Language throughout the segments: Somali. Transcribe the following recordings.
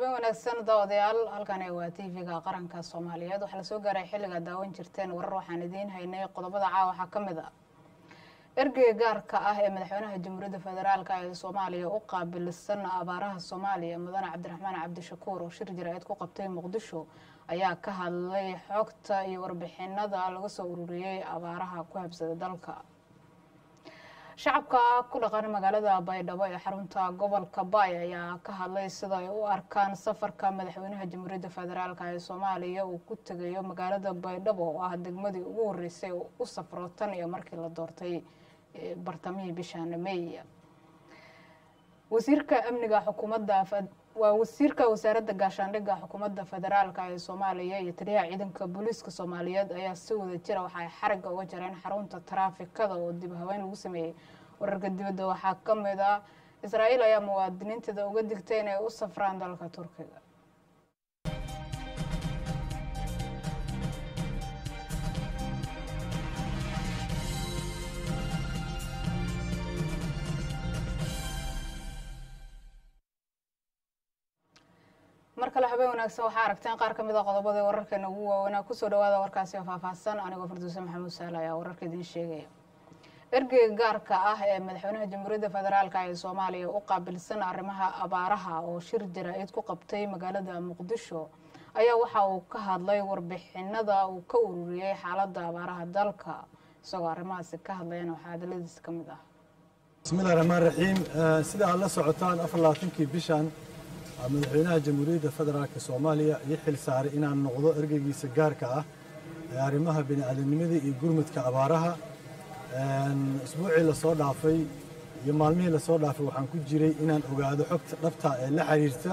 habeen wanaagsan daawadayaal halkani waa tv-ga qaranka soomaaliyeed waxaa lasoo gaaray xilligaa daawan jirteen warar waxaan idiin haynay qodobada caawa waxaa ka mid a ergeyga gaarka ah ee madaxweynaha jamhuuriyadda federaalk ee soomaaliya u qaabilsan abaaraha soomaaliya mudane cabdiraxmaan cabdishakuur oo shir jaraa'id ku qabtay muqdisho ayaa ka hadlay xogta iyo warbixinada laga soo ururiyey abaaraha ku habsada dalka shacabka ku dhaqan magaalada baydhabo ee xarunta gobolka baay ayaa ka hadlay sida ay u arkaan safarka madaxweynaha jamhuuriyadda federaalk ee soomaaliya uu ku tegayo magaalada baydhabo oo ah degmadii ugu horeysay oo u safro tan iyo markii la doortay bartamihii bishaan may wasiirka amniga xukuumadda waa wasiirka wasaaradda gaashaandhigga xukuumadda federaalk ee soomaaliya iyo taliyaha ciidanka booliiska soomaaliyeed ayaa si wada jira waxa ay xarigga uga jareen xarunta taraafikada oo dib haweyn lagu sameeyey wararka dibadda waxaa ka mid ah israa'iil ayaa muwaadiniinteeda uga digtay inay u safraan dalka turkiga mar kale habeen wanaagsan waxaa aragteen qaar ka mid a qodobadii wararkeena ugu waaweynaa kusoo dhawaada warkaasi oo faahfaahsan anigoo farduuse maxamuud saale ayaa wararka idiin sheegaya ergeyga gaarka ah ee madaxweynaha jamhuuriyadda federaalk ee soomaaliya u qaabilsan arrimaha abaaraha oo shir jaraa'id ku qabtay magaalada muqdisho ayaa waxa uu ka hadlay warbixinada uu ka ururiyey xaaladda abaaraha dalka isagoo arrimahaasi ka hadlayana waxaa hadaladiisa ka mid ah bismillahi raxmaan raxiim sida aad la socotaan afar labaatankii bishan madaxweynaha jamhuuriyadda federaalk soomaaliya ii xil saaray inaan noqdo ergeygiisa gaarka ah ee arrimaha bini'aadanimada iyo gurmudka abaaraha isbuucii lasoo dhaafay iyo maalmihii lasoo dhaafay waxaan ku jiray inaan ogaado xogta dhabta ee la xiriirta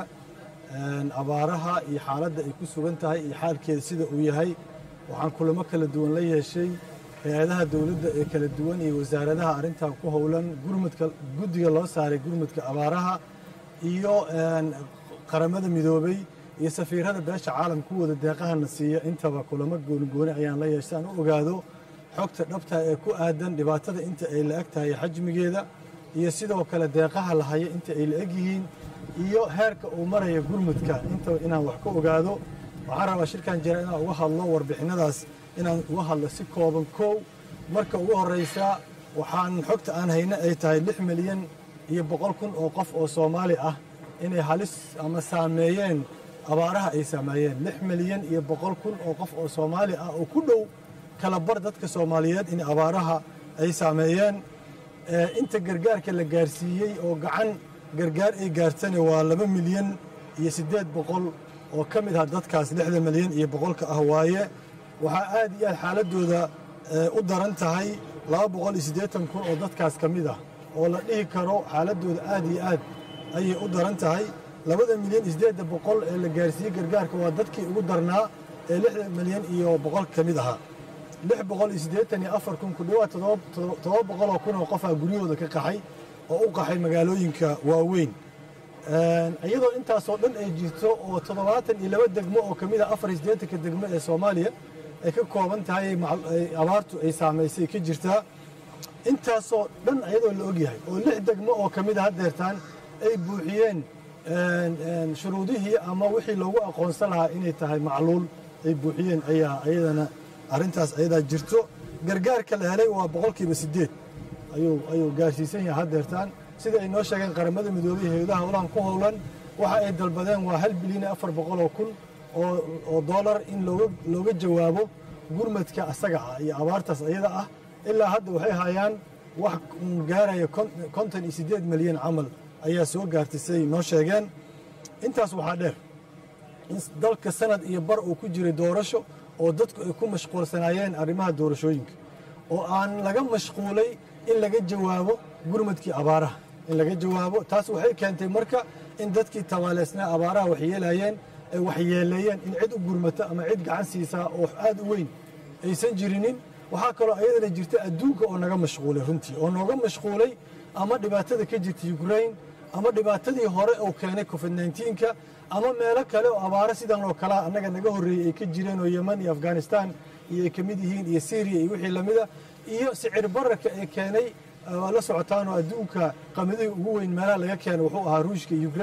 abaaraha iyo xaaladda ay ku sugan tahay iyo xaalkeeda sida uu yahay waxaan kulamo kala duwan la yeeshay hay-adaha dowladda ee kala duwan iyo wasaaradaha arrintaa ku howlan gurmudka guddiga loo saaray gurmudka abaaraha iyo qaramada midoobay iyo safiirada beesha caalam ku wada deeqahana siiya intaba kulamo goonigooni ayaan la yeeshay aan u ogaado xogta dhabta ee ku aadan dhibaatada inta ay la eg tahay xajmigeeda iyo sidoo kale deeqaha la haya inta ay la eg yihiin iyo heerka uu maraya gurmudka intaba inaan wax ka ogaado waxaan rabaa shirkan jira inaan uga hadlo warbixinadaas inaan uga hadlo si kooban kow marka ugu horraysa waxaan xogta aan hayna ay tahay lix milyan iyo boqol kun oo qof oo soomaali ah inay halis ama saameeyeen abaaraha ay saameeyeen lix milyan iyo boqol kun oo qof oo soomaali ah oo ku dhow kala bar dadka soomaaliyeed in abaaraha ay saameeyeen inta gargaarka la gaarsiiyey oo gacan gargaar ay gaartana waa laba milyan iyo siddeed boqol oo ka mid ah dadkaas lixda milyan iyo boqolka ah waaye waxaa aad iyo aad xaaladooda u daran tahay laba boqol iyo siddeetan kun oo dadkaas ka mid ah oo la dhihi karo xaaladooda aad iyo aad ayay u daran tahay labada milyan iyo siddeedda boqol ee la gaarsiiyey gargaarka waa dadkii ugu darnaa ee lixda milyan iyo boqol ka mid ahaa lix boqol iyo siddeetan iyo afar kun ku dhawaad toddoba boqol oo kun oo qofaa guryahooda ka qaxay oo u qaxay magaalooyinka waaweyn iyadoo intaasoo dhan ay jirto oo toddobaatan iyo laba degmo oo ka mid ah afar iyo siddeetanka degmo ee soomaaliya ay ka kooban tahay abaartu ay saamaysay ka jirtaa intaasoo dhan ayadoo la ogyahay oo lix degmo oo ka mid a haddeertaan ay buuxiyeen shuruudihii ama wixii loogu aqoonsan lahaa inay tahay macluul ay buuxiyeen ayaa ayadana arrintaas ayadaa jirto gargaarka la helay waa boqolkiiba siddeed ayuu ayuu gaarsiisan yahay haddeertaan sida ay noo sheegeen qaramada midoobay hay-adaha howlahan ku howlan waxa ay dalbadeen waa hal bilyan iyo afar boqol oo kun oo doolar in looga jawaabo gurmadka asaga ah iyo abaartaas ayada ah ilaa hadda waxay hayaan wax gaaraya konton iyo siddeed milyan camal ayaa soo gaartay siday noo sheegeen intaas waxaa dheer in dalka sanad iyo bar uu ku jiray doorasho oo dadku ay ku mashquulsanaayeen arrimaha doorashooyinka oo aan laga mashquulay in laga jawaabo gurmadkii abaaraha in laga jawaabo taas waxay keentay marka in dadkii tabaaleysnaa abaaraha waxyeelayeen ay waxyeeleeyeen in cid u gurmata ama cid gacan siisaa oo aad u weyn aysan jirinin waxaa kaloo ayadana jirta adduunka oo naga mashquulay runtii oo nooga mashquulay ama dhibaatada ka jirta ukrain ama dhibaatadii hore uu keenay covid nka ama meelo kale oo abaaro sidan oo kalea annaga naga horreeyey ay ka jireen oo yeman iyo afghanistan iyo ay ka mid yihiin iyo syriya iyo wixii lamida iyo sicir bararka ee keenay waa la socotaanoo adduunka qamadihii ugu weyn meelaha laga keenay wuxuu ahaa ruushka ukrain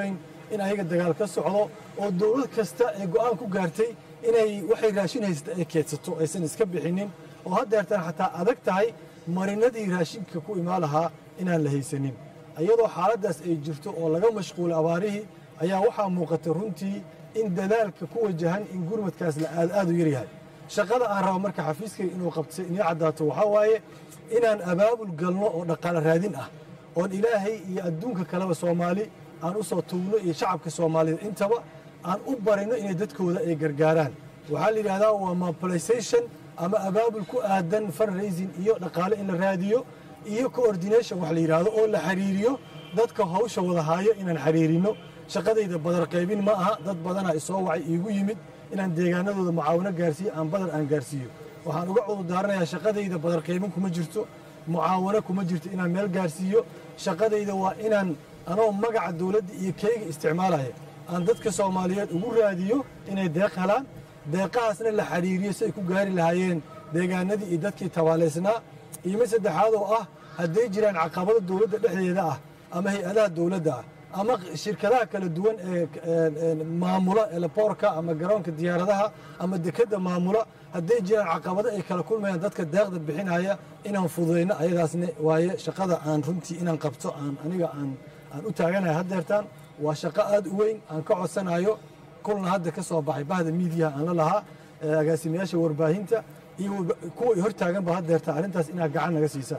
in ayaga dagaal ka socdo oo dowlad kasta ee go'aan ku gaartay inay waxay raashin haysata ay keedsato aysan iska bixinin oo haddeertan xataa adag tahay marinadii raashinka ku imaan lahaa inaan la haysanin iyadoo xaaladdaas ay jirto oo laga mashquulay abaarihii ayaa waxaa muuqata runtii in dadaalka ku wajahan in gurmadkaas la aad aad u yaryahay shaqada aan rabo marka xafiiskayga inuu qabtay inii caddaato waxaa waaye inaan abaabul galno oo dhaqaale raadin ah oon ilaahay iyo adduunka kaleba soomaali aan u soo tuugno iyo shacabka soomaalida intaba aan u barino inay dadkooda ay gargaaraan waxaa la yidhahdaa waa mobilization ama abaabul ku aadan fundraising iyo dhaqaale in la raadiyo iyo coordination wax la yidhaahdo oo la xiriiriyo dadka hawsha wada haayo inaan xiriirino shaqadayda badar qaybin ma aha dad badanaa isoo wacay iigu yimid inaan deegaanadooda mucaawino gaarsiiyo aan badar aan gaarsiiyo waxaan uga cudurdaaranayaa shaqadayda badar qaybin kuma jirto mucaawano kuma jirto inaan meel gaarsiiyo shaqadayda waa inaan anoo magaca dowladda iyo keyga isticmaalaya aan dadka soomaaliyeed ugu raadiyo inay deeq helaan deeqahaasna la xiriiriyo si ay ku gaari lahaayeen deegaanadii iyo dadkii tabaalaysnaa iyo mid saddexaad oo ah hadday jiraan caqabado dowladda dhexdeeda ah ama hay-adaha dowladda ah ama shirkadaha kala duwan ee maamula eleborka ama garoonka diyaaradaha ama dekedda maamula hadday jiraan caqabado ay kala kulmayaan dadka deeqda bixinaya inaan fududayno ayadaasna waaye shaqada aan runtii inaan qabto aan aniga aan aan u taaganahay haddeertaan waa shaqo aad u weyn aan ka codsanayo kulna hadda ka soo baxay bahda miidiyaha aan la lahaa agaasimayaasha warbaahinta iyo kuwa hortaaganba haddeerta arrintaas inaad gacan naga siisaan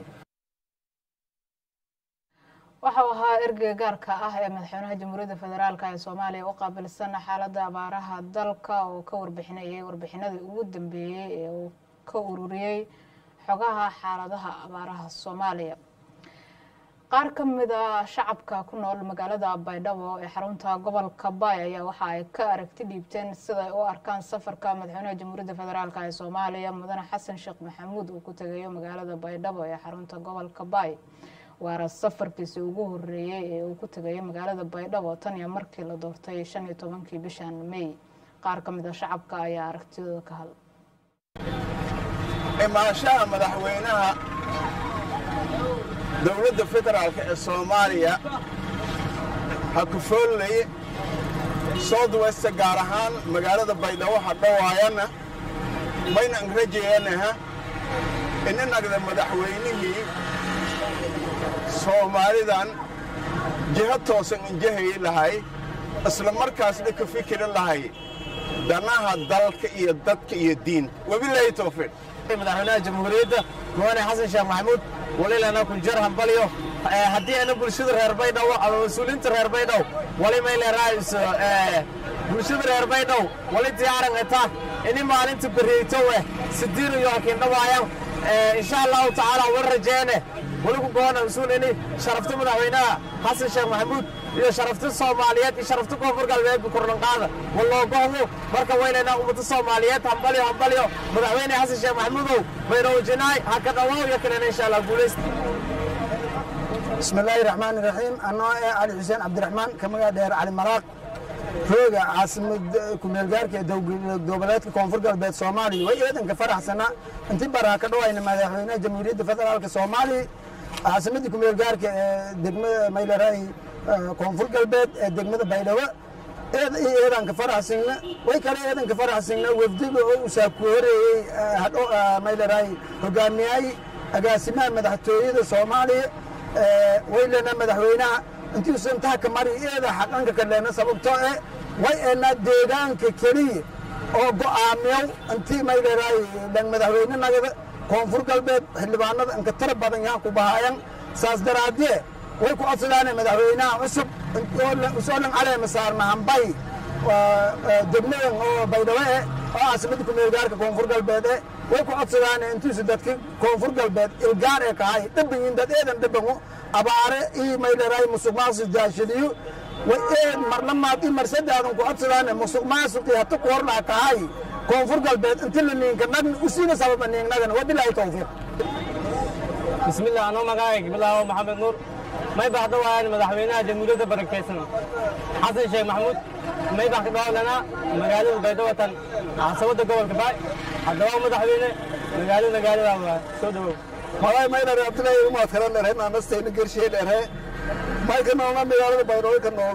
waxau ahaa ergeyga gaarka ah ee madaxweynaha jamhuuriyadda federaalk ee soomaaliya u qaabilsan xaaladda abaaraha dalka oo ka warbixinayay warbixinadii ugu dambeeyey ee uu ka ururiyey xogaha xaaladaha abaaraha soomaaliya qaar ka mida shacabka ku nool magaalada baydhabo ee xarunta gobolka baay ayaa waxa ay ka aragti dhiibteen siday u arkaan safarka madaxweynaha jamhuuriyadda federaalk ee soomaaliya mudane xasan sheekh maxamuud uu ku tegayo magaalada baydhabo ee xarunta gobolka baay waana safarkiisi ugu horeeyey ee uu ku tegayo magaalada baydhabo tan iyo markii la doortay shan iyo tobankii bishan may qaar ka mid a shacabka ayaa aragtidooda ka hadla imaashaha madaxweynaha dowladda federaalk ee soomaaliya ha ku foolnaye south west gaar ahaan magaalada baydhabo ha dhowaayana mayna an rajayanaha inanagda madaxweynihii soomaalidan jiho toosan injahayi lahay isla markaasna ka fikiri lahay danaha dalka iyo dadka iyo diinta wabilaahi towfiiq madaxweynaha jamhuuriyadda mudane xasan sheekh maxamuud walilana kunjar hambalyo haddii ana bulshada reer baydhabo ama mas-uuliyiinta reer baydhow wali mayleeraayso bulshada reer baydhow wali diyaaran eta ini maalinta beriyeyto weh sidiin iyo hakiindhawaayan insha allahu tacaala wal rajeene wali ku goona usuun ini sharafta madaxweynaha xasan sheekh maxamuud iyo sharafta soomaaliyeed iyo sharafta koonfur galbeedba kordhanqaada waloogohdo marka waynaynaa ummadda soomaaliyeed hambalyo hambalyo madaxweyne xasan sheekh maxamuudow baynowjinaay ha ka dhawaaw iyo kalena insha allah guulaysta بسم الله الرحمن الرحيم أنا علي حسين عبد الرحمن كما دير علي مراق روغا عاصمة كميل جارك دوبلات كونفور قلبات سومالي وإيضا كفرح سنة انت برا كدوا إن مدحونا جمهورية فدرالك سومالي عاصمة كميل جارك دقمة ميلا راي كونفور قلبات دقمة بيلوة إيضا كفرح سنة ويكالي إيضا كفرح سنة وفدقه وساكوري هدو ميلا راي هقامياي agaasimaha madaxtooyada soomaaliya waylena madaxweynaha intiisu intaha ka mari iyada xaqanka kaleena sababtoo eh way eenaa deegaanka keliya oo go'aamiyow intii mayleeraay dhan madaxweyne nagada koonfur galbeed xildhibaanada inka tira badan yahan ku bahaayan saas daraadie way ku codsadaan madaxweynaha cusub usoo dhan caleema saarna hambay degmadan oo baydhabo eh oo caasimada kumeel gaarka koonfur galbeed eh way ku codsadaan intiisu dadka koonfur galbeed ilgaar ee kahay dhabanyin dad eedan dhabango abaare ii mayleeraay musuq maasuq jaashadiyo way eed marlamaad ii marsadaadan ku codsadaan musuq maasuqii hata ku horlaa kahay koonfur galbeed inti la niinka nagna usiina sababa niignagana wabilaahi towfiiq bismillah anoo magacayga bilaawo maxamed nuur may baa hadda waayaan madaxweynaha jamhuuriyadda barakeysan xasan sheekh maxamuud may baa ka dhawlanaa magaalada baydhawatan caasimada gobolka baay haddaba madaxweyne magaalo magaalada waa soo dhawow malay maydhare abdullaahi umaad kala dherhe naanastayna gershee dherhe may ka noolna magaalada baydhabo ka noolna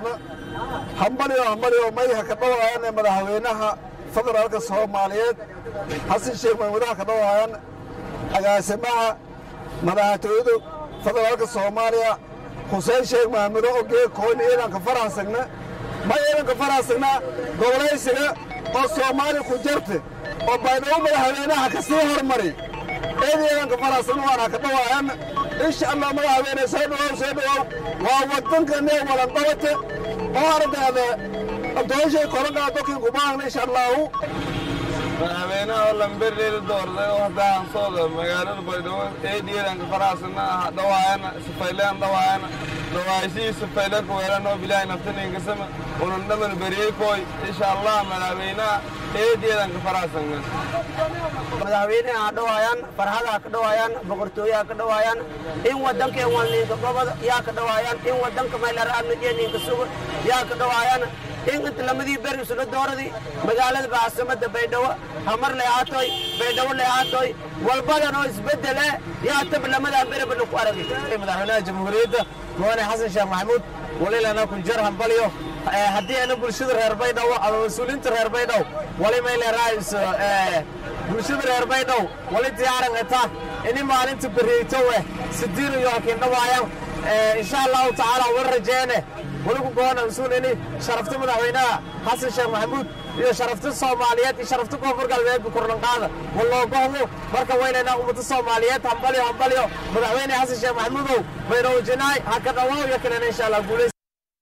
hambalyo hambalyo mayha ka dhawaayaan ee madaxweynaha federaalka soomaaliyeed xasan sheekh maxamuudaha ka dhawaayaan agaasimaha madaxtooyadu federaalka soomaaliya xuseen sheekh maxamuudo ogee kooni ciidanka faraxsagna ma ciidanka faraxsagna gobolaysiga oo soomaali ku jirta oo baydhabo madaxweynaha ka sii hormari eed ciidanka faraxsagna waana ka dhawaayaan insha allah madaxweyne soo dhawow soo dhawow waa waddankane walanqabate oo ardayda dooshay kolankaa dokin kubaahna insha allahu madaxweynaha oo lamberdeeda doorday oo hadda hansooda magaalada baydhabo eediyeedanka faraasana ah dhawaayana sifayleen dhawaayana dhawaayshihii sifayleen kuweelan oo bilaahi naftaningasama unan dhaman beriyey kooy insha allah madaxweynaha eediyeedanka faraasana madaxweynaha ha dhawaayaan farxada ha ka dhawaayaan boqortooye ha ka dhawaayaan in waddanka in walniinka gobada yaa ka dhawaayaan in waddanka maylara'adnajeeniinka suga yaa ka dhawaayaan in inta lamadii beri isla dooradii magaalada baasamada baydhabo hamar lay aatoy baydhabo lay aatoy walbadan oo isbeddele yaa tab lamadan bereba laku aragay madaxweynaha jamhuuriyadda mudane xasan sheekh maxamuud walilana kunjar hambalyo haddii ana bulshada reer baydhabo ama mas-uuliyiinta reer baydhabo wali mayleeraayso bulshada reer baydhabo wali diyaaran eta ini maalinta beriyeyto weh sidiin iyo hakindhawaayan insha allahu tacaala war rajeene weligu goona mas-uul ini sharafta madaxweynaha xasan sheekh maxamuud iyo sharafta soomaaliyeed iyo sharafta koonfur galbeedba kurlanqaada waloogohdo marka weynaynaa ummada soomaaliyeed hambalyo hambalyo madaxweyne xasan sheekh maxamuudow baydhowjinaay haka dhawaaw iyo kalena insha allah guulays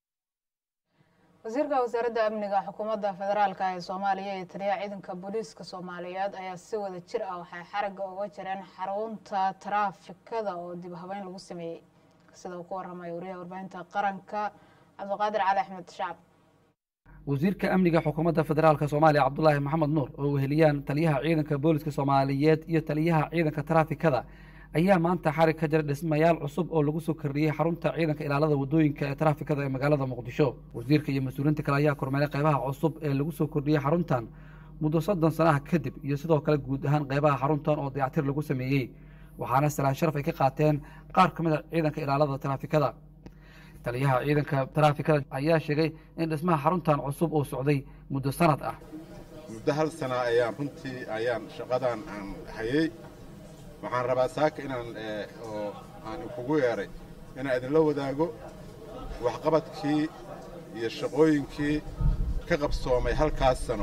wasiirka wasaaradda amniga xukuumadda federaalka ee soomaaliya iyo taliyaha ciidanka booliiska soomaaliyeed ayaa si wada jir ah waxay xaragga uga jireen xarunta taraafikada oo dib habeyn lagu sameeyey sida uu ku waramaya wariyaha warbaahinta qaranka cabdiqaadir cali axmed shacab wasiirka amniga xukuumadda federaalk soomaaliya cabdulaahi maxamed nuur oo weheliyaan taliyaha ciidanka booliska soomaaliyeed iyo taliyaha ciidanka taraafikada ayaa maanta xarig ka jira dhismayaal cusub oo lagu soo kordhiyey xarunta ciidanka ilaalada wadooyinka ee taraafikada ee magaalada muqdisho wasiirka iyo mas-uuliyiinta kale ayaa kormeeray qaybaha cusub ee lagu soo kordhiyey xaruntan muddo soddon sanaha kadib iyo sidoo kale guud ahaan qaybaha xaruntan oo dayactir lagu sameeyey waxaana salaan sharaf ay ka qaateen qaar ka mid a ciidanka ilaalada taraafikada taliyaha ciidanka taraafikada ayaa sheegay in dhismaha xaruntan cusub uu socday muddo sanad ah muddo hal sana ayaan runtii ayaan shaqadan aan hayey waxaan rabaa saaka inaan oo aan kugu yeeray inaan idinla wadaago waxqabadkii iyo shaqooyinkii ka qabsoomay halkaas sano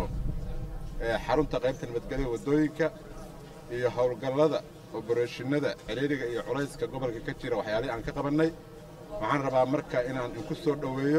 ee xarunta qaybta nabadgelya waddooyinka iyo howlgallada oborashinada ciriiriga iyo culayska gobolka ka jira waxyaalihii aan ka qabannay waxaan rabaa marka inaan inku soo dhoweeyo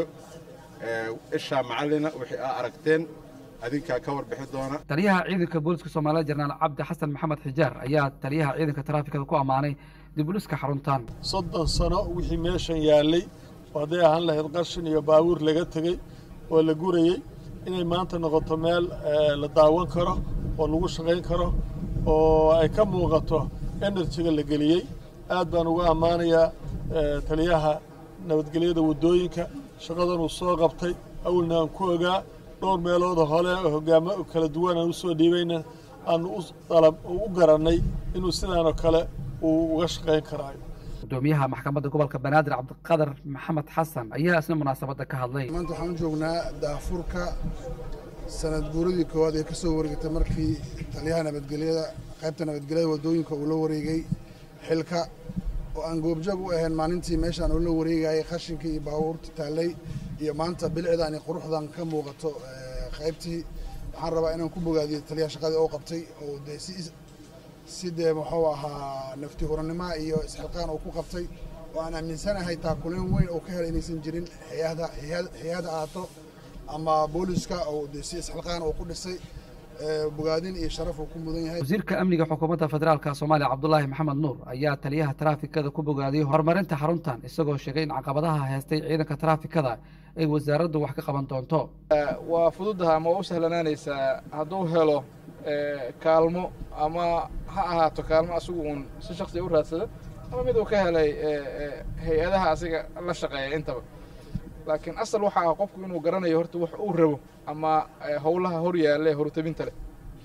ishaa macallina wixii aa aragteen adinkaa ka warbixi doona taliyaha ciidanka booliska soomaaliya jenaraal cabdi xasan maxamed xijaar ayaa taliyaha ciidanka taraafikada ku ammaanay dib u dhiska xaruntan soddon sano wixii meeshan yaallay oo hadday ahaan lahayd qashin iyo baabuur laga tegey oo la gurayey inay maanta noqoto meel la daawan karo oo lagu shaqayn karo oo ay ka muuqato enerjiga la geliyey aad baan uga ammaanayaa taliyaha nabadgelyada waddooyinka shaqadan uu soo qabtay awalna aan ku ogaa dhowr meelooda hole hogaamo kala duwan aan u soo dhiibayna aanu u garannay inuu sidaanoo kale uu uga shaqayn karaayo gudoomiyaha maxkamadda gobolka banaadir cabdiqadar maxamed xasan ayaa isna munaasabadda ka hadlay maanta waxaan u joognaa daafurka sanad guuradii koowaad ee ka soo wareegtay markii taliyaha nabadgelyada qaybta nabadgelyada waddooyinka uu la wareegay xilka oo aan goobjoog u ahayn maalintii meeshaan uu la wareegayay qashinkii iyo baabuurta taallay iyo maanta bilicdan iyo quruxdan ka muuqato qaybtii waxaan rabaa inaan ku bogaadiyo taliyaha shaqadii oo qabtay oo dee si si dee muxuu ahaa nafti hurannimoa iyo isxilqaan uu ku qabtay oo aan aaminsanahay taakuleen weyn oo ka helay inaysan jirin hay-ada ahaato ama booliska oo dee si isxilqaan uu ku dhisay bogaadin iyo sharaf uu ku mudan yahay wasiirka amniga xukuumadda federaalka soomaaliya cabdulaahi maxamed nuur ayaa taliyaha taraafikada ku bogaadiyey horumarinta xaruntan isagoo sheegay in caqabadaha haystay ciidanka taraafikada ay wasaaraddu wax ka qaban doonto waa fududaha ama waa u sahlanaanaysaa hadduu helo kaalmo ama ha ahaato kaalmo asigu uun si shaksiya u raadsada ama mid uu ka helay hay-adaha asiga la shaqeeya intaba laakiin asal waxa ah qofku inuu garanayo horta wax uu rabo ama howlaha hor yaalla ee horutabinta leh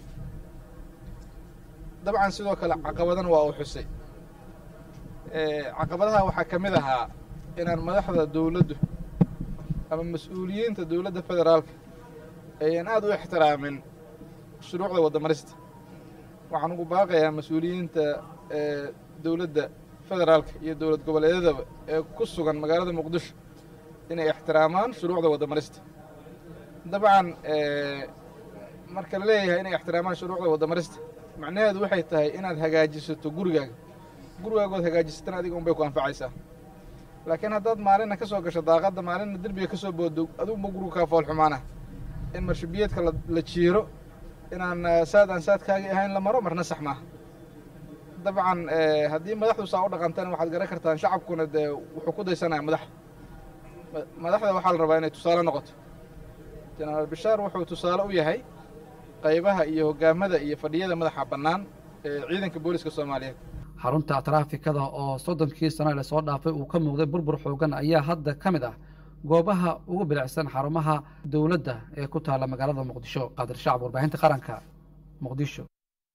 dabcan sidoo kale caqabadana waa uu xusay caqabadaha waxaa ka mid ahaa inaan madaxda dowladdu ama mas-uuliyiinta dowladda federaalka ayaan aad u ixtiraamin shuruucda waddamarista waxaan ugu baaqayaa mas-uuliyiinta dowladda federaalka iyo dowlad goboleedyadaba ee ku sugan magaalada muqdisho inay ixtiraamaan shuruucda waddamarista dabcan marka la leeyahay inay ixtiraamaan shuruucda waddamarista macnaheedu waxay tahay inaad hagaajisato gurigaaga gurigaagood hagaajisatana adiga unbay ku anfacaysaa laakiin haddaad maalinna ka soo gasho daaqadda maalinna derbiga ka soo boodo adugunba gurigu kaa fool xumaana in marshabiyeedka la jiiro inaan saad aan saadkaagii ahayn la maro marna sax maaha dabcan haddii madaxdu saa u dhaqantana waxaad garan kartaan shacabkuna dee wuxuu ku daysanaya madaxda madaxda waxaa la rabaa inay tusaale noqoto jenaraal bishaar wuxuu tusaale u yahay qaybaha iyo hogaamada iyo fadhiyada madaxa bannaan ee ciidanka booliska soomaaliyeed xarunta taraafikada oo soddonkii sano lasoo dhaafay uu ka muuqday burbur xoogan ayaa hadda ka mid ah goobaha ugu bilicsan xarumaha dowladda ee ku taalla magaalada muqdisho qaadir shacab warbaahinta qaranka muqdisho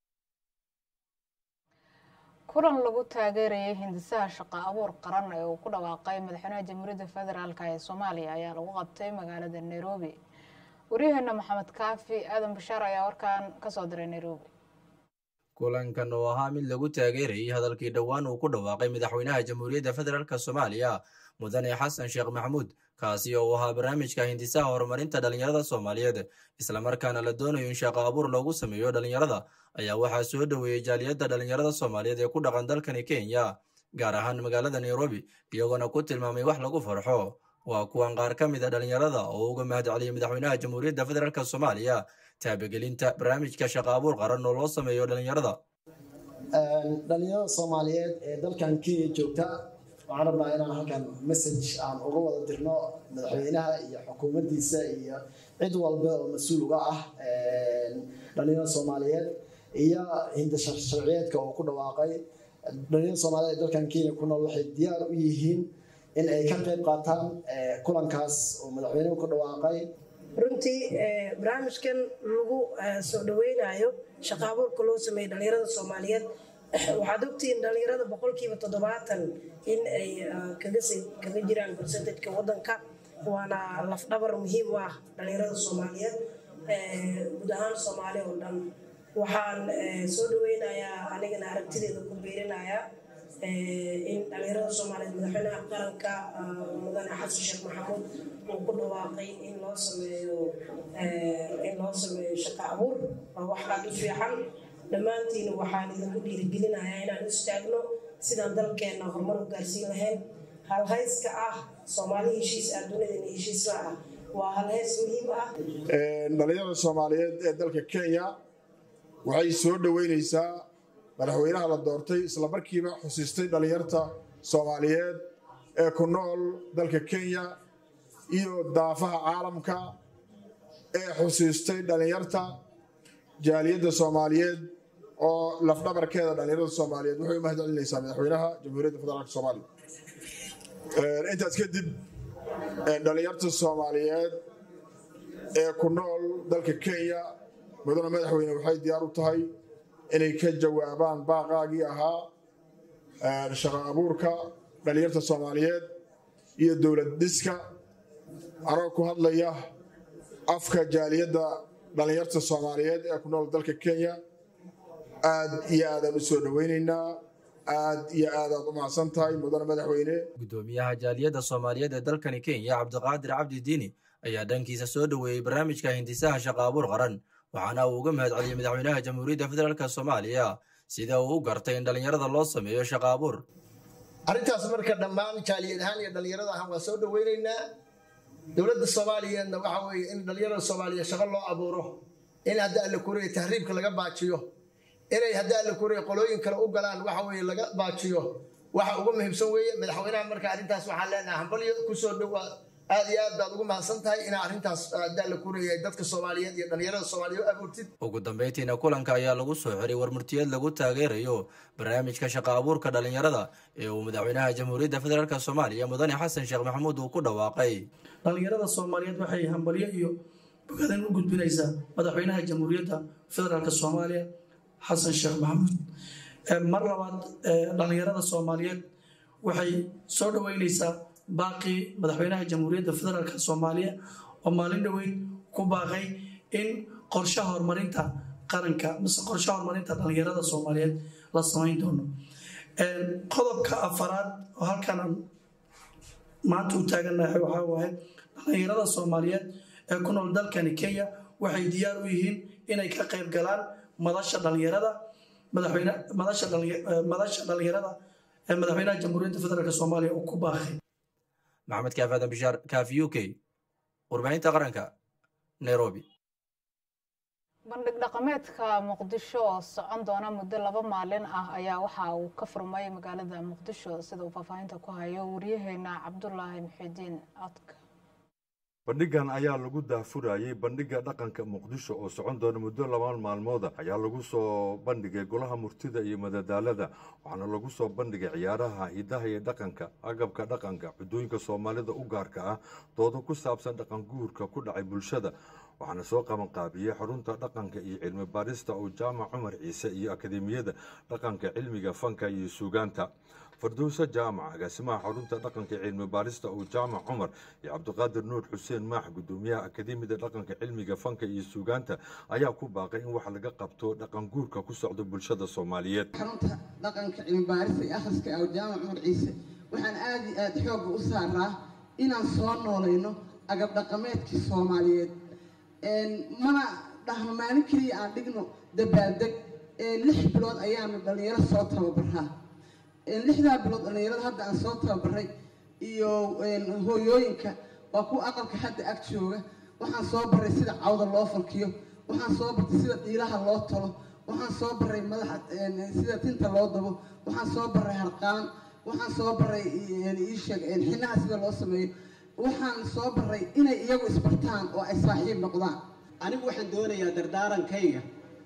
kulan lagu taageerayay hindisaha shaqo abuur qaran ee uu ku dhawaaqay madaxweynaha jamhuuriyadda federaalk ee soomaaliya ayaa lagu qabtay magaalada nairobi waryaheena maxamed kaafi aadan bashaar ayaa warkan ka soo diray nairobi kulankan oo ahaa mid lagu taageerayay hadalkii dhowaan uu ku dhawaaqay madaxweynaha jamhuuriyadda federaalk soomaaliya mudane xasan sheekh maxamuud kaasi oo uu ahaa barnaamijka hindisaha horumarinta dhallinyarada soomaaliyeed islamarkaana la doonayo in shaqo abuur loogu sameeyo dhallinyarada ayaa waxaa soo dhoweeyey jaaliyadda dhallinyarada soomaaliyeed ee ku dhaqan dalkani kenya gaar ahaan magaalada nairobi iyagoona ku tilmaamay wax lagu farxo waa kuwan qaar ka mid a dhallinyarada oo uga mahadceliyey madaxweynaha jamhuuriyadda federaalk soomaaliya taabagelinta barnaamijka shaqo abuur qaran oo loo sameeyo dhallinyarada dhallinyarada soomaaliyeed ee dalkan kenya joogta waxaan rabnaa inaan halkan message aan uga wada dirno madaxweynaha iyo xukuumaddiisa iyo cid walba oo mas-uul uga ah dhallinyarada soomaaliyeed iyo hinda sharciyeedka oo ku dhawaaqay dhallinyarada soomaaliyeed ee dalkan kenya ku nool waxay diyaar u yihiin in ay ka qayb qaataan kulankaas oo madaxweynuhu ku dhawaaqay runtii barnaamijkan lagu soo dhaweynayo shaqo abuurka loo sameeyey dhallinyarada soomaaliyeed waxaad ogtihiin dhallinyarada boqolkiiba toddobaatan in ay kaga jiraan percentajka wadanka waana lafdhabar muhiim u ah dhallinyarada soomaaliyeed guud ahaan soomaali oo dhan waxaan soo dhaweynayaa anigana aragtideeda ku beerinayaa in dhallinyarada soomaaliyeed madaxweynaha qaranka mudane xasan sheekh maxamuud uu ku dhawaaqay in loo sameeyo in loo sameeyo shaqo abuur waa wax aad u fiican dhammaantiina waxaan idinku dhiirigelinayaa inaan istaagno sidaan dalkeenna horumar u gaarsiin lahayn halhayska ah soomaali heshiis ah dunidana heshiisla ah waa halhays muhiim ah dhallinyarada soomaaliyeed ee dalka kenya waxay soo dhoweyneysaa madaxweynaha la doortay isla markiiba xusiistay dhallinyarta soomaaliyeed ee ku nool dalka kenya iyo daafaha caalamka ee xusiistay dhallinyarta jaaliyadda soomaaliyeed oo lafdhabarkeeda dhallinyarada soomaaliyeed waxay u mahad celinaysaa madaxweynaha jamhuuriyadda federaalk soomaaliya intaas kadib dhallinyarta soomaaliyeed ee ku nool dalka kenya mudane madaxweyne waxay diyaar u tahay inay ka jawaabaan baaqaagii ahaa shaqo abuurka dhallinyarta soomaaliyeed iyo dowlad dhiska anoo ku hadlaya afka jaaliyadda dhallinyarta soomaaliyeed ee ku nool dalka kenya aad iyo aadaan u soo dhoweynaynaa aad iyo aadaad u mahadsan tahay mudane madaxweyne gudoomiyaha jaaliyadda soomaaliyeed ee dalkani kenya cabdiqaadir cabdi diini ayaa dhankiisa soo dhoweeyey barnaamijka hindisaha shaqo abuur qaran waxaana uu uga mahad celiyey madaxweynaha jamhuuriyadda federaalk soomaaliya sida uu u gartay in dhallinyarada loo sameeyo shaqo abuur arrintaas marka dhammaan jaaliyad ahaan iyo dhallinyarada ahaan waa soo dhoweynaynaa dowladda soomaaliyeedna waxa weeye in dhallinyarada soomaaliya shaqo loo abuuro in hadda alla kuriya tahriibka laga baajiyo inay hadda alla kuriya qolooyin kale u galaan waxa weeye laga baajiyo waxa ugu muhiimsan weeye madaxweynaha marka arrintaas waxaan leenahay hambalyo kusoo dhowaa aad iyo aad baad ugu mahadsan tahay inaa arrintaas hadda alla kuriya dadka soomaaliyeed iyo dhallinyarada soomaaliya u abuurtid ugu dambeyntiina kulanka ayaa lagu soo xiray warmurtiyeed lagu taageerayo barnaamijka shaqo abuurka dhallinyarada ee uu madaxweynaha jamhuuriyadda federaalk soomaaliya mudane xasan sheekh maxamuud uu ku dhawaaqay dhallinyarada soomaaliyeed waxay hambalyo iyo bogadan u gudbinaysaa madaxweynaha jamhuuriyadda federaalk soomaaliya xasan sheekh maxamuud mar labaad dhallinyarada soomaaliyeed waxay soo dhoweyneysaa baaqii madaxweynaha jamhuuriyadda federaalk soomaaliya oo maalin dhoweyd ku baaqay in qorshaha horumarinta qaranka mise qorshaha horumarinta dhalinyarada soomaaliyeed la samayn doono qodobka afaraad oo halkan aan maanta u taaganahay waxaa waaye dhalinyarada soomaaliyeed ee ku nool dalkani kenya waxay diyaar u yihiin inay ka qayb galaan madasha dhalinyarada madaxweyne madasha dhalinya- eh, madasha dhalinyarada ee madaxweynaha jamhuuriyadda federaalk soomaaliya uu ku baaqay maxamed kaaf aadan bishaar kaaf u k warbaahinta qaranka nairobi bandhig dhaqameedka muqdisho oo socon doona muddo laba maalin ah ayaa waxa uu ka furmay magaalada muqdisho sida uu faahfaahinta ku hayo wariyaheena cabdulaahi muxidiin codka bandhigan ayaa lagu daahfurayey bandhiga dhaqanka muqdisho oo socon doona muddo laba maalmooda ayaa lagu soo bandhigay golaha murtida iyo madadaalada waxaana lagu soo bandhigay ciyaaraha hidaha iyo dhaqanka agabka dhaqanka cuddooyinka soomaalida u gaarka ah doodo ku saabsan dhaqan guurka ku dhacay bulshada waxaana soo qabanqaabiyey xarunta dhaqanka iyo cilmi baarista oo jaamac cumar ciise iyo akademiyada dhaqanka cilmiga fanka iyo suugaanta fardowse jaamac agaasimaha xarunta dhaqanka iyo cilmi baarista oo jaamac cumar iyo cabdiqaadir nuur xuseen maax gudoomiyaha akademiyada dhaqanka cilmiga fanka iyo suugaanta ayaa ku baaqay in wax laga qabto dhaqan guurka ku socda bulshada soomaaliyeed xarunta dhaqanka cilmibaarista iyo akhriska ee jaamac cumar ciise waxaan aad iyo aad xoogga u saaraa inaan soo noolayno agab dhaqameedkii soomaaliyeed mana dhahno maalin keliya aan dhigno dabaaldeg lix bilood ayaanu dhallinyaro soo tababaraa lixdaa bilood dhallinyarada hadda aan soo tababaray iyo hooyooyinka waa kuwa aqalka hadda ag jooga waxaan soo baray sida cawda loo falkiyo waxaan soo bartay sida dhiilaha loo talo waxaan soo baray madaxa sida tinta loo dabo waxaan soo baray harqaan waxaan soo baray iisheeg xinaha sida loo sameeyo waxaan soo baray inay iyagu isbartaan oo ay saaxiib noqdaan anigu waxaan doonayaa dardaarankayga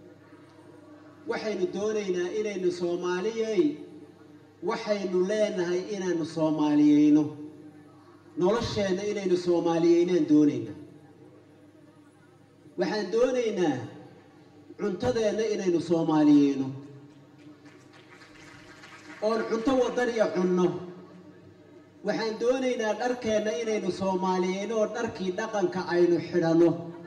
waxaynu doonaynaa inaynu soomaaliyey waxaynu leenahay inaanu soomaaliyeyno nolosheenna inaynu soomaaliyeynaan doonaynaa waxaan doonaynaa cuntadeenna inaynu soomaaliyeyno oon cunto wadaniya cunno waxaan doonaynaa dharkeenna inaynu soomaaliyeyno oo dharkii dhaqanka aynu xidhanno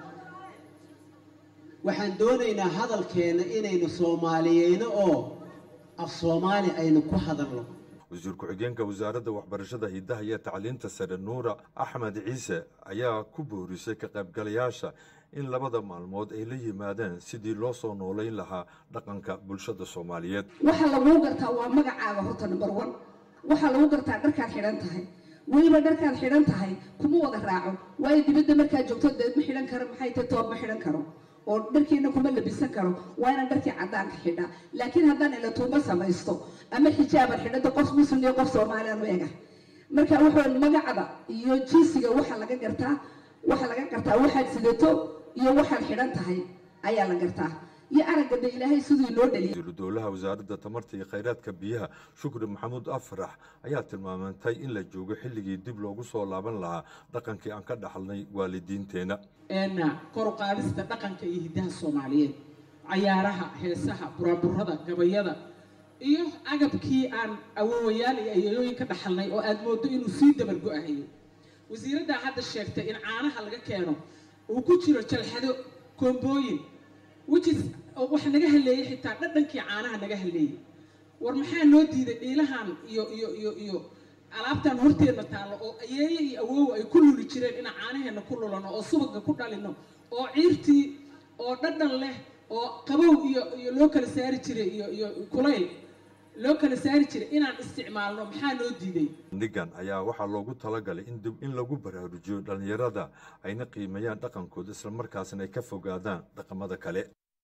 waxaan doonaynaa hadalkeenna inaynu soomaaliyeyno oo af soomaali aynu ku hadalno wasiir ku-xigeenka wasaaradda waxbarashada hidaha iyo tacliinta sare nuura axmed ciise ayaa ku boorisay ka qaybgalayaasha in labada maalmood ay la yimaadeen sidii loo soo noolayn lahaa dhaqanka bulshada soomaaliyeed waxa laguu gartaa waa magacaaga horta number one waxaa lagu gartaa dharkaad xidhan tahay weliba dharkaad xidhan tahay kuma wada raaco waayo dibadda markaad joogto deed ma xidhan karo maxay tahay toob ma xidhan karo oo dharkiina kuma labisan karo waa inaan dharkii caddaanka xidhaa laakiin haddaan ila tuubo samaysto ama xijaaban xidhada qof muslim iyo qof soomaaliyan u ega marka wuxuu magacda iyo jinsiga waxaa laga gartaa waxaa laga gartaa waxaad sidato iyo waxaad xidhan tahay ayaa la gartaa iyo araggada ilaahay siduu inoo dhaliyay wasiiru dowlaha wasaaradda tamarta iyo khayraadka biyaha shukri maxamuud afrax ayaa tilmaamantay in la joogo xilligii dib loogu soo laaban lahaa dhaqankii aan ka dhaxalnay waalidiinteenna kor u qaadista dhaqanka iyo hiddaha soomaaliyeed cayaaraha heesaha buraburada gabayada iyo agabkii aan awoowayaal iyo ayeeyooyin ka dhaxalnay oo aad moodo inuu sii dabargo-ahayo wasiiraddaa hadda sheegtay in caanaha laga keeno uu ku jiro jalxado koombooyin whichis waxa naga haleeyey xitaa dhadhankii caanaha naga haleeyey war maxaa noo diiday dhiilahan iyo iyo iyo iyo alaabtan horteenna taallo oo ayeeye iyo awoow ay ku luli jireen inaan caanaheenna ku lulano oo subaga ku dhalino oo ciirtii oo dhadhan leh oo qabow iyo iyo loo kala saari jiray iyo iyo kulayl loo kala saari jiray inaan isticmaalno maxaa noo diiday bandhigan ayaa waxaa loogu talagalay in dib in lagu baraarujiyo dhallinyarada ayna qiimeeyaan dhaqankooda islamarkaasna ay ka fogaadaan dhaqamada kale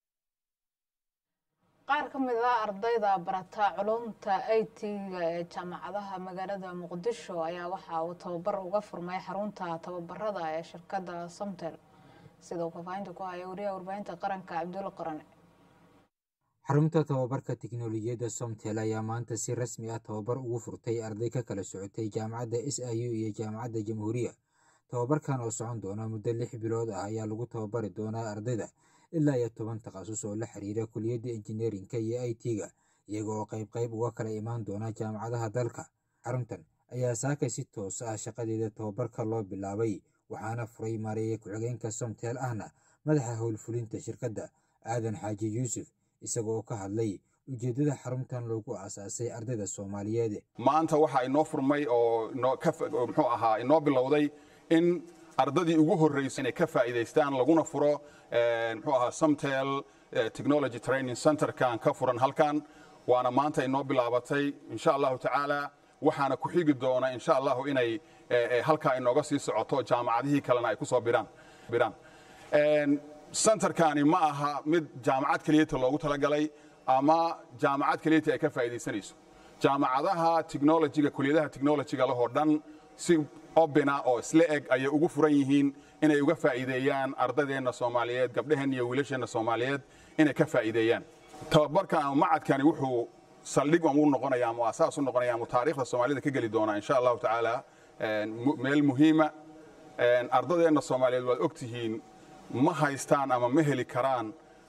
qaar ka mid ah ardayda barata culumta i t-ga ee jaamacadaha magaalada muqdisho ayaa waxa uu tababar uga furmay xarunta tababarada ee shirkadda somtel sida uu faahfaahinta ku haya wariyaha warbaahinta qaranka cabdulla qorane xarunta tababarka tiknolojiyadda somtel ayaa maanta si rasmi ah tababar ugu furtay arday ka kala socotay jaamacadda s i u iyo jaamacadda jamhuuriya tababarkan oo socon doona muddo lix bilood ah ayaa lagu tababari doonaa ardayda ilaa iyo toban takhasus oo la xiriira kuliyadda injineerinka iyo i t-ga iyaga oo qayb qayb uga kala imaan doona jaamacadaha dalka xaruntan ayaa saakay si toos ah shaqadeeda tababarka loo bilaabay waxaana furay maareeye ku-xigeenka somtel ahna madaxa howlfulinta shirkadda aadan xaaji yuusuf isaga oo ka hadlay ujeeddada xaruntan loogu aasaasay ardayda soomaaliyeed maanta waxaa inoo furmay oo muxuu ahaa inoo bilowday in ardadii ugu horreysay inay ka faa'iidaystaan laguna furo muxuu ahaa somtel technology training centerkan ka furan halkan waana maanta inoo bilaabatay insha allahu tacaala waxaana ku xigi doona insha allahu inay halkaa inooga sii socoto jaamacadihii kalena ay ku soo biraan biraan centerkani ma aha mid jaamacad keliyata loogu talagalay ama jaamacad keliyata ay ka faa'iidaysanayso jaamacadaha technologyga kuliyadaha technologyga lahoo dhan si obina oo isla eg ayay ugu furan yihiin inay uga faa'iideeyaan ardadeenna soomaaliyeed gabdhaheenna iyo wiilasheenna soomaaliyeed inay ka faa'iideeyaan tababarkan ama macadkani wuxuu saldhig u noqonaya ama asaas u noqonaya ama taariikhda soomaalida ka geli doonaa insha allahu tacaala meel muhiima ardadeenna soomaaliyeed waad og tihiin ma haystaan ama ma heli karaan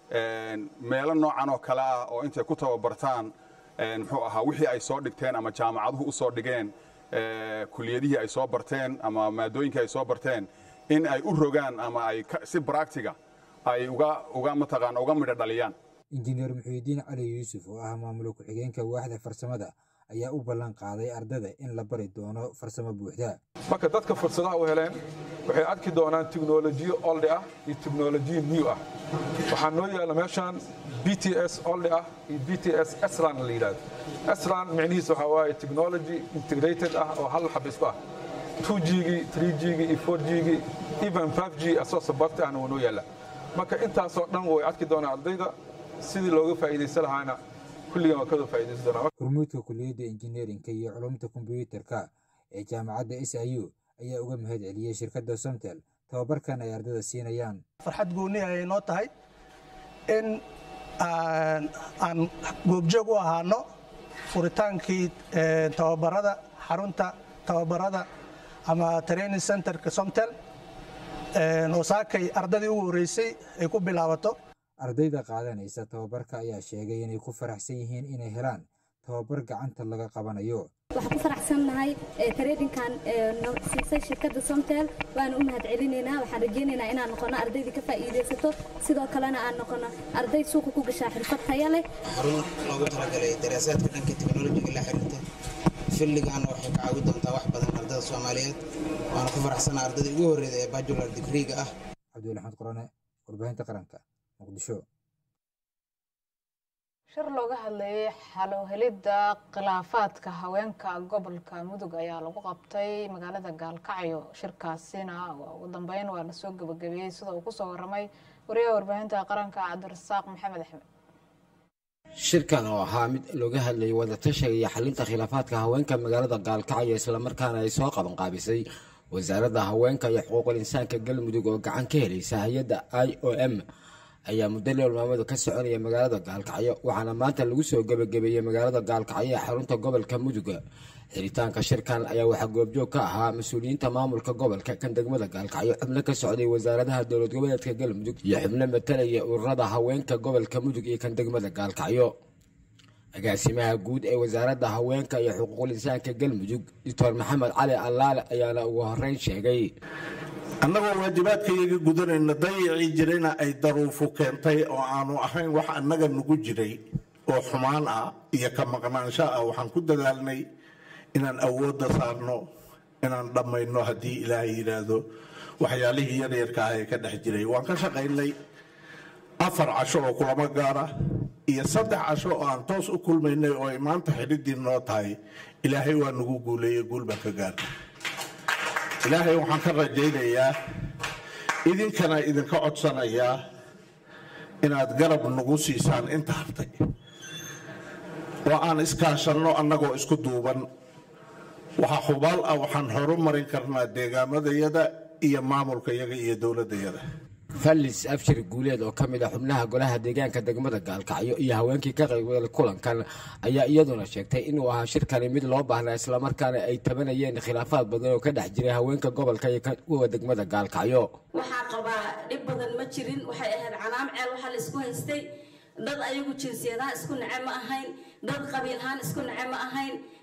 meelo noocan oo kale ah oo intay ku tababartaan muxuu ahaa wixii ay soo dhigteen ama jaamacaduhu u soo dhigeen kuliyadihii ay soo barteen ama maadooyinkii ay soo barteen in ay u rogaan ama ay si bractiga ay uga uga mataqaana uga midho dhaliyaan injineer muxiidiin cali yuusuf oo ah maamulo ku-xigeenka waaxda farsamada ayaa u ballan qaaday ardada in la bari doono farsamo buuxda marka dadka fursadaha u heleen waxay arki doonaan tiknolojiyo oldi ah iyo tiknolojiyo new ah waxaa noo yaalla meeshaan b t s oldi ah iyo b t s esran la yidhahdo esran micnihiis waxaa waaye technology integrated ah oo hal xab isku ah 2G-gii 3G-gii iyo 4G-gii even 5G asoo sabarta ahna waa noo yaalla marka intaasoo dhan way arki doonaan ardayda sidii looga faa'iidaysan lahaana kulligan waa kada faa'iidaysan doonaa hormuudka kuliyadda injineerinka iyo culumta kombiyuutarka ee jaamacadda s i u ayaa uga mahad celiyey shirkadda somtel tababarkan ay ardada siinayaan farxad gooni ayay noo tahay in aan goobjoog u ahaano furitaankii tababarada xarunta tababarada ama training centerka somtel oo saakay ardadii ugu horreysay ay ku bilaabato ardayda qaadanaysa tababarka ayaa sheegay inay ku faraxsan yihiin inay helaan tababar gacanta laga qabanayo waxaan ku faraxsannahay tareedinkan siisay shirkadda somtel waana u mahad celinaynaa waxaan rajaynaynaa inaan noqono ardaydii ka faa'iidaysato sidoo kalena aan noqono arday suuqa ku gashaa xirfad taya leh xarun loogu talagalay daraasaadka dhanka teknolojiga la xiriirta filligaana waxay ka caawin doontaa wax badan ardada soomaaliyeed waana ku faraxsanaa ardada ugu horreeda ee bajular digriiga ah cabdiweli axmed qorane warbaahinta qaranka muqdisho shir looga hadlayay xalowhelidda khilaafaadka haweenka gobolka mudug ayaa lagu qabtay magaalada gaalkacyo shirkaasina ugu dambeyn waa la soo gebagabeeyey sida uu kusoo waramay wariyaha warbaahinta qaranka cabdirasaaq maxamed axmed shirkan oo ahaa mid looga hadlayay wadatashiga iyo xalinta khilaafaadka haweenka magaalada gaalkacyo islamarkaana ay soo qabanqaabisay wasaaradda haweenka iyo xuquuqul insaanka galmudug oo gacan ka helaysa hay-adda i o m ayaa muddo lool maamadu ka soconaya magaalada gaalkacyo waxaana maanta lagu soo gebagabeeyey magaalada gaalkacyo ee xarunta gobolka muduga xiritaanka shirkan ayaa waxaa goobjoog ka ahaa mas-uuliyiinta maamulka gobolka kan degmada gaalkacyo xubno ka socday wasaaradaha dowlad goboleedka galmudug iyo xubno matalaya ururada haweenka gobolka mudug iyo kan degmada gaalkacyo agaasimaha guud ee wasaaradda haweenka iyo xuquuqul insaanka galmudug doctor maxamed cali allaale ayaana ugu horeyn sheegay annagoo waajibaadkayaga gudanayna dayacii jirayna ay daruufu keentay oo aanu ahayn wax annaga nugu jiray oo xumaan ah iyo ka maqnaansho ah waxaan ku dadaalnay inaan awoodda saarno inaan dhammayno haddii ilaahay yidhaahdo waxyaalihii yaryarka ah ee ka dhex jiray waan ka shaqaynay afar casho oo kulamo gaara iyo saddex casho oo aan toos u kulmaynay oo ay maanta xidhiddii noo tahay ilaahay waa nagu guuleeyey guul baan ka gaarnay ilaahay waxaan ka rajaynayaa idinkana idinka codsanayaa inaad garab nagu siisaan inta hartay oo aan iskaashanno annagoo isku duuban waxaa hubaal ah waxaan horumarin karnaa deegaamadayada iyo maamulkayaga iyo dowladdayada fallis abshir guuleed oo ka mid ah xubnaha golaha deegaanka degmada gaalkacyo iyo haweenkii ka qaybgalay kulankan ayaa iyaduna sheegtay inuu ahaa shirkani mid loo baahnaa islamarkaana ay tabanayeen khilaafaad badan oo ka dhex jiray haweenka gobolka iyo kuwa degmada gaalkacyo waxaa qabaa dhib badan ma jirin waxay ahayd canaam ceel waxaa la isku haystay dad ayagu jinsiyadaha isku nace ma ahayn dad qabiilhaan isku nace ma ahayn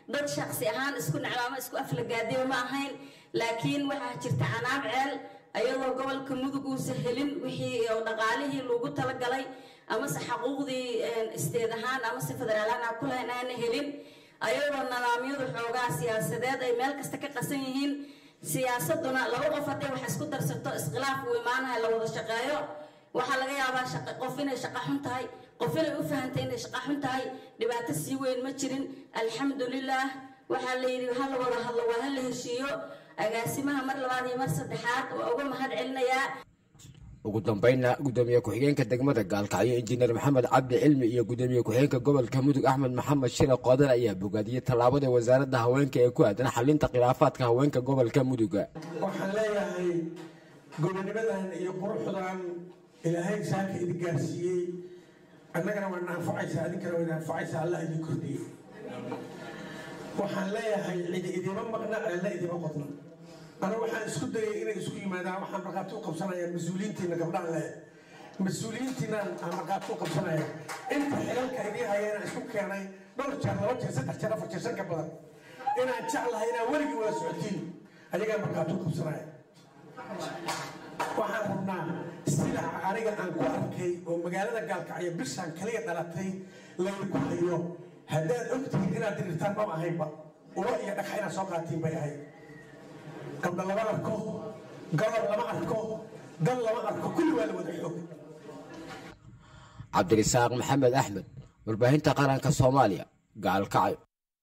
dad shaqsi ahaan isku necmaamo isku aflagaadiyo ma ahayn laakiin waxaa jirta canaab ceel ayadoo gobolka mudug uusa helin wixii oo dhaqaalihii loogu talagalay amase xaquuqdii isteed ahaan amase federaalahaan aan ku lahayn aana helin ayadoo nidaamyadu xoogaa siyaasadeed ay meel kasta ka qasan yihiin siyaasaduna laba qof hadday wax isku darsato iskhilaaf uu imaanaha la wada shaqeeyo waxaa laga yaabaa shaqa qof inay shaqa xun tahay qof inay u fahantay inay shaqa xun tahay dhibaato sii weyn ma jirin alxamdulilaah waxaa la yidhi ha la wada hadlo waa ha la heshiiyo agaasimaha mar labaad iyo mar saddexaad waa uga mahad celinayaa ugu dambeynna gudoomiye ku-xigeenka degmada gaalkacyo injineer maxamed cabdi cilmi iyo gudoomiye ku-xigeenka gobolka mudug axmed maxamed shire qoodan ayaa bogaadiyey tallaabada wasaaradda haweenka ee ku aadan xalinta khilaafaadka haweenka gobolka muduga waxaan leeyahay gobonimadan iyo quruxdan ilaahay saaka idin gaarsiiyey annagana waana anfacaysaa idinkana wayna anfacaysaa allah idin kordhiye waxaan leeyahay cidi idima maqna ceelna idima qodna anigu waxaan isku dayay inay isku yimaadaan waxaan markhaati u qabsanayaa mas-uuliyiintiina gabdhaan leh mas-uuliyiintiinaan aan markhaati u qabsanaya inta xilalka idii hayana isku keenay dhowr jeer laba jeer saddex jeer afar jeer shan ka badan inaan jeclahay inaan weligii wada socotiin ayagaa markhaati u qabsanaya waxaan rabnaa sida aniga aan ku arkay oo magaalada gaalkacyo bishaan kaliya dhalatay laydinku hayo haddaad ogtihiin inaad dirirtaan ma ahaynba ulo iyo dhagxa inaad soo qaatiin bay ahayd gabdha lama arko gabal lama arko dal lama arko kulli waa la wada xoog cabdirisaaq maxamed axmed warbaahinta qaranka soomaaliya gaalkacyo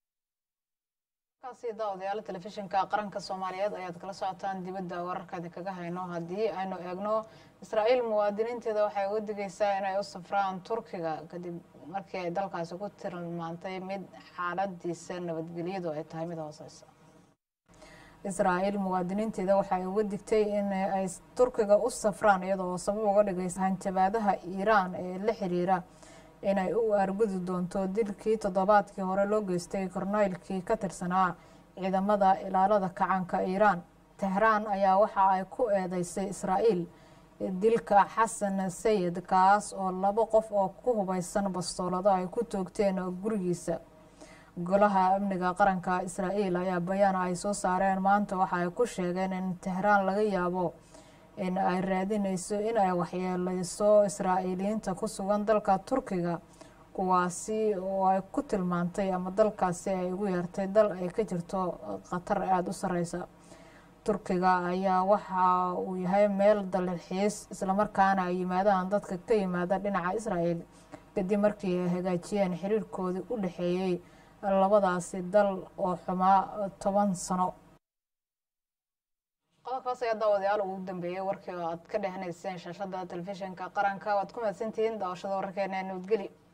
kaasi daawadayaal telefishinka qaranka soomaaliyeed ayaad kala socotaan dibadda wararkaadi kaga hayno haddii aynu eegno israa'iil muwaadiniinteeda waxay uga digaysaa inay u safraan turkiga kadib markii ay dalkaasi ku tilmaantay mid xaaladiisa nabadgelyadu ay tahay mid hooseysa israa'iil muwaadiniinteeda waxay uga digtay in ay turkiga u safraan iyadoo sabab uga dhigaysa hanjabaadaha iiraan ee la xiriira inay u argudi doonto dilkii toddobaadkii hore loo geystay korneylkii ka tirsanaa ciidamada ilaalada kacanka iiraan tehraan ayaa waxa ay ku eedeysay israa'iil dilka xasan sayid kaas oo labo qof oo ku hubeysan bastoolado ay ku toogteen gurigiisa golaha amniga qaranka israa'iil ayaa bayaan ay soo saareen maanta waxa ay ku sheegeen in tehraan laga yaabo in ay raadineyso in ay waxyeeleyso israa'iiliyiinta ku sugan dalka turkiga kuwaasi oo ay ku tilmaantay ama dalkaasi ay ugu yeertay dal ay ka jirto khatar aada u sareysa turkiga ayaa waxa uu yahay meel dalxiis islamarkaana ay yimaadaan dadka ka yimaada dhinaca israa'iil kadib markii ay hagaajiyeen xiriirkoodii u dhexeeyey labadaasi dal oo xumaa toban sano qodobkaas ayaa daawadayaal ugu dambeeyey warkii oo aad ka dhehanayseen shaashada telefishinka qaranka waad ku mahadsantihiin daawashada wararkeena nabadgeli